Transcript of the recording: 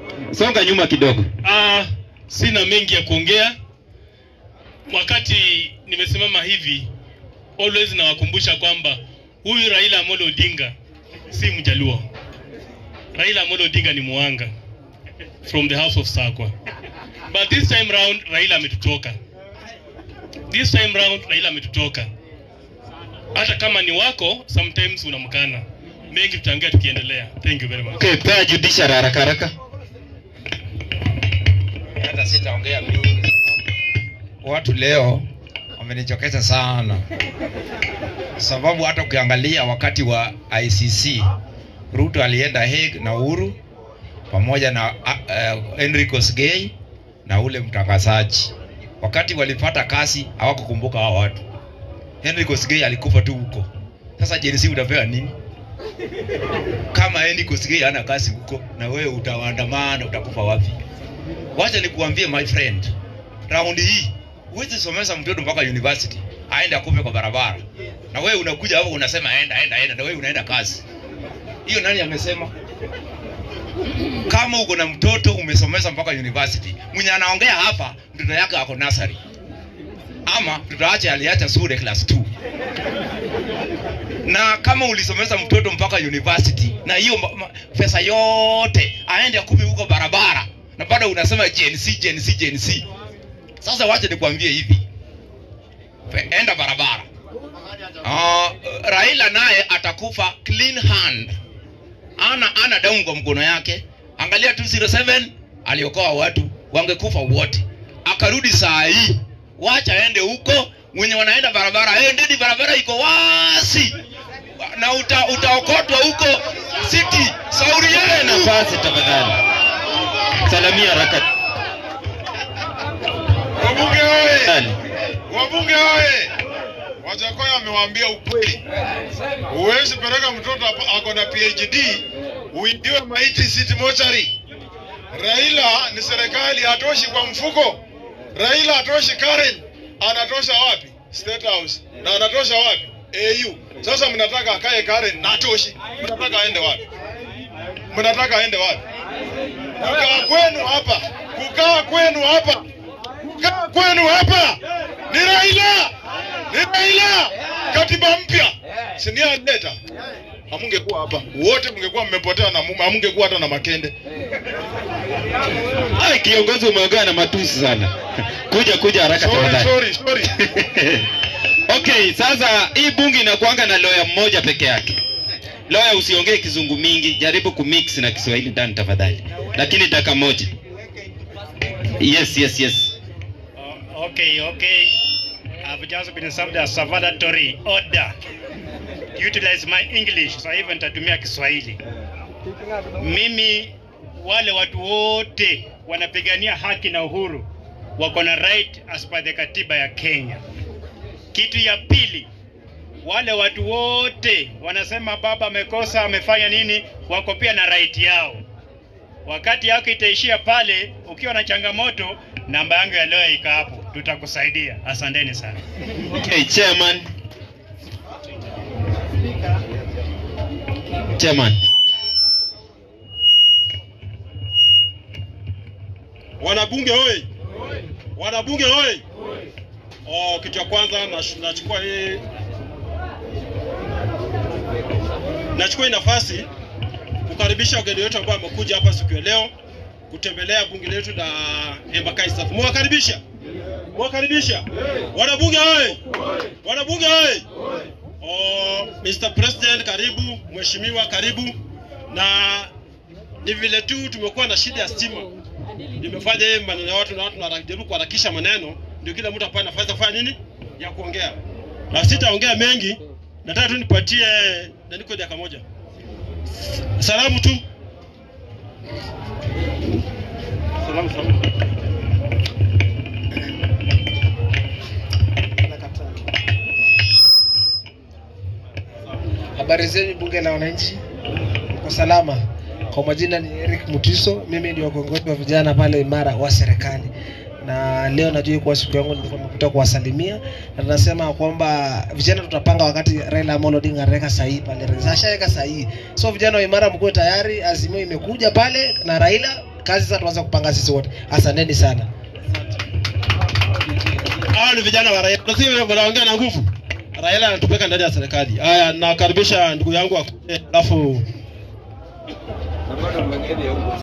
songa nyuma kidogo. Ah, sina mengi ya kuongea. Wakati nimesimama hivi, always nawakumbusha kwamba huyu Raila Amolo Odinga si Mjaluo. Raila Amolo Odinga ni Mwanga from the house of Sakwa. But this time round Raila ametutoka. This time round Raila ametutoka. Hata kama ni wako, sometimes unamkana. Mengi tutaongea tukiendelea. Thank you very much. Okay, pea judiciary haraka haraka. hata sitaongea mingi. Watu leo wamenichokesha sana, sababu hata ukiangalia wakati wa ICC Ruto alienda Hague na Uhuru pamoja na uh, Henry Kosgei na ule mtangazaji. Wakati walipata kasi hawakukumbuka hao watu. Henry Kosgei alikufa tu huko. Sasa Gen Z utapewa nini? Kama Henry Kosgei hana kasi huko na wewe utaandamana, utakufa wapi? Wacha nikuambie my friend, raundi hii huwezi somesha mtoto mpaka university aende akufe kwa barabara, na wewe unakuja hapo unasema enda enda enda, na wewe unaenda kazi. Hiyo nani amesema? Kama uko na mtoto umesomesha mpaka university, mwenye anaongea hapa mtoto yake ako nursery, ama mtoto wake aliacha shule class 2 na kama ulisomesha mtoto mpaka university na hiyo ma- ma- pesa yote aende akupe huko barabara na bado unasema Gen Z, Gen Z, Gen Z. Sasa wacha nikwambie hivi, Pe- enda barabara. Uh, Raila naye atakufa clean hand, ana ana damu kwa mkono yake. Angalia 207 aliokoa watu, wangekufa wote. Akarudi saa hii, wacha aende huko. Wenye wanaenda barabara, endeni, barabara iko wasi na uta, utaokotwa huko city. Sauri yenu Nafasi tafadhali. Salamia haraka. Wabunge oye! Tafadhali. Wabunge oye! Wajakoya amewaambia ukweli. Huwezi peleka mtoto hapa- ako na PhD uingiwe maiti city mochari. Raila ni serikali, hatoshi kwa mfuko. Raila hatoshi Karen, anatosha wapi? State House. Na anatosha wapi? AU. Sasa mnataka akae Karen na atoshi. Mnataka aende wapi? Mnataka aende wapi? Kukaa kwenu hapa, kukaa kwenu hapa kukaa kwenu hapa ni Raila, ni Raila. Katiba mpya si ndiye alileta? Hamungekuwa hapa wote, mngekuwa mmepotea na mume, hamungekuwa hata na makende. Ai, kiongozi umeongea na matusi sana. Kuja kuja haraka Sorry, tafadhali. sorry, sorry. okay, sasa hii bunge inakuanga na lawyer mmoja peke yake. Lawyer usiongee kizungu mingi, jaribu kumix na Kiswahili ndani tafadhali. Lakini dakika moja. Yes, yes, yes. Uh, okay, okay. I've just been served a salvatory order. Utilize my English, so hivyo nitatumia Kiswahili. Mimi wale watu wote wanapigania haki na uhuru wako na right as per the katiba ya Kenya. Kitu ya pili, wale watu wote wanasema baba amekosa, amefanya nini, wako pia na right yao. Wakati yako itaishia pale, ukiwa na changamoto, namba yangu ya leo iko hapo, tutakusaidia. Asanteni sana. Okay, chairman. Chairman. Wanabunge hoye! Wanabunge hoye! Oh, kitu ya kwanza nash- nachukua hii nachukua hii nafasi kukaribisha wageni wetu ambao wamekuja hapa siku ya leo kutembelea bunge letu la Embakasi South. Mwakaribisha, mwakaribisha wanabunge hoye! Wanabunge hoye! Oh, Mr. President karibu, mheshimiwa karibu, na ni vile tu tumekuwa na shida ya stima nimefanya hii maneno ya watu na watu wanajaribu kuharakisha maneno, ndio kila mtu apate nafasi ya kufanya nini ya kuongea, na sitaongea mengi. Nataka tu nipatie na niko dakika moja salamu tu salamu, salamu. Habari zenu bunge la wananchi, kwa salama. Kwa majina ni Eric Mutiso, mimi ndio kiongozi wa vijana pale Imara wa serikali, na leo najua kuwa siku yangu nilikuwa nimekuja kuwasalimia, na tunasema kwamba vijana tutapanga wakati Raila Amolo Odinga anaweka sahihi pale, ashaweka sahihi. So vijana wa Imara mkuwe tayari, azimio imekuja pale na Raila kazi sasa tuanze kupanga sisi wote asanteni sana hawa ni vijana wa Raila, si wanaongea na nguvu. Raila anatupeka ndani ya serikali. Haya, nakaribisha ndugu yangu akuje, alafu